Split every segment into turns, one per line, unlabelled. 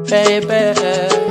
baby.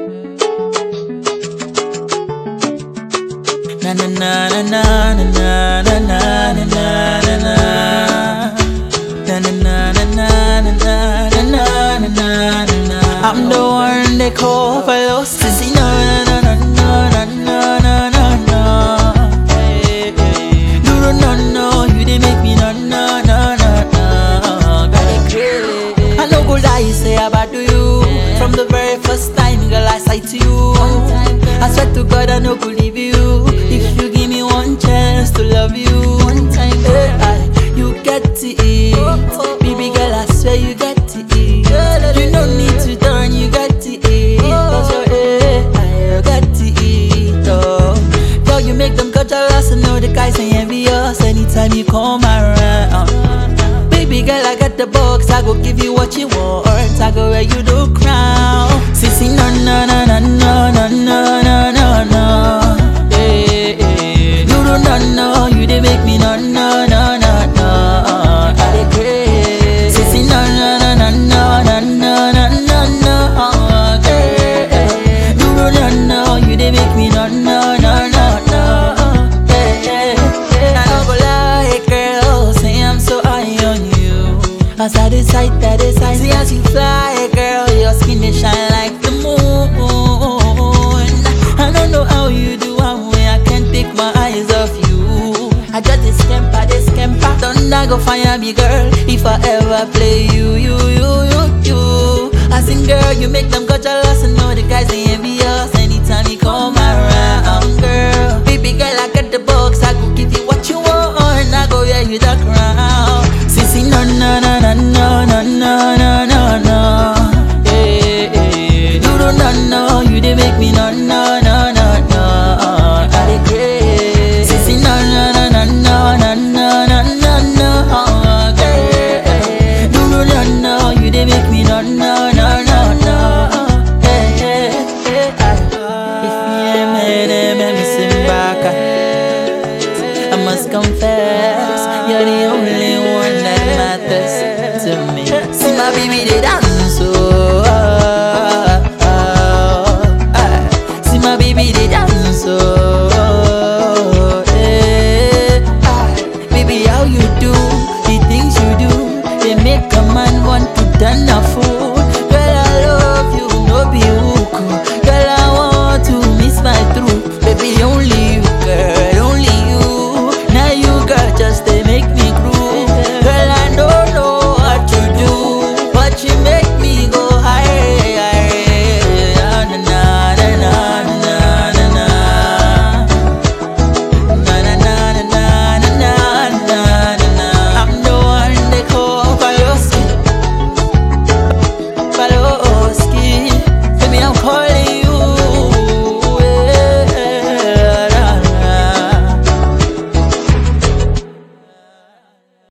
Na na na na na na na na na na na na na. Na na na na na na na na na na na na. I'm the one they call for lost. See no no no no no no no no no. Hey, hey. No no no no, you they make me no no no no no. Got it crazy. I no go lie, say about do you. From the very first time, girl, I say to you. I swear to God, I no go leave you. If you give me one chance to love you, one time, hey, I, you get to eat. Baby girl, I swear you get to eat. You no need to turn, you get to eat. Cause you're hey, I got to eat. Oh. Girl, you make them go jealous and know the guys ain't envious anytime you come around. Baby girl, I got the box, I go give you what you want. I go wear you the crown. Sissy, no, no, no, no, no, no, no, no, no, no. Hey, hey. You do not know, you they make me no, no, no, no, no. I dey crazy. Sissy, no, no, no, no, no, no, no, no, no, no. Hey, hey. You do not know, you they make me no, no, no, no, no. Hey, hey, hey. I don't go lie, girl, say I'm so high on you. As I decide that decide, see as you fly, girl, your skin they shine like the moon. I don't know how you do one way, I can't take my eyes off you. I just this scamper, this scamper, thunder go fire me, girl. If I ever play you, you, you, you, you. I sing, girl, you make them go jealous and know the guys they envious anytime you come around, girl. Baby girl, I got the box, I go give you what you want, I go yeah you the crown.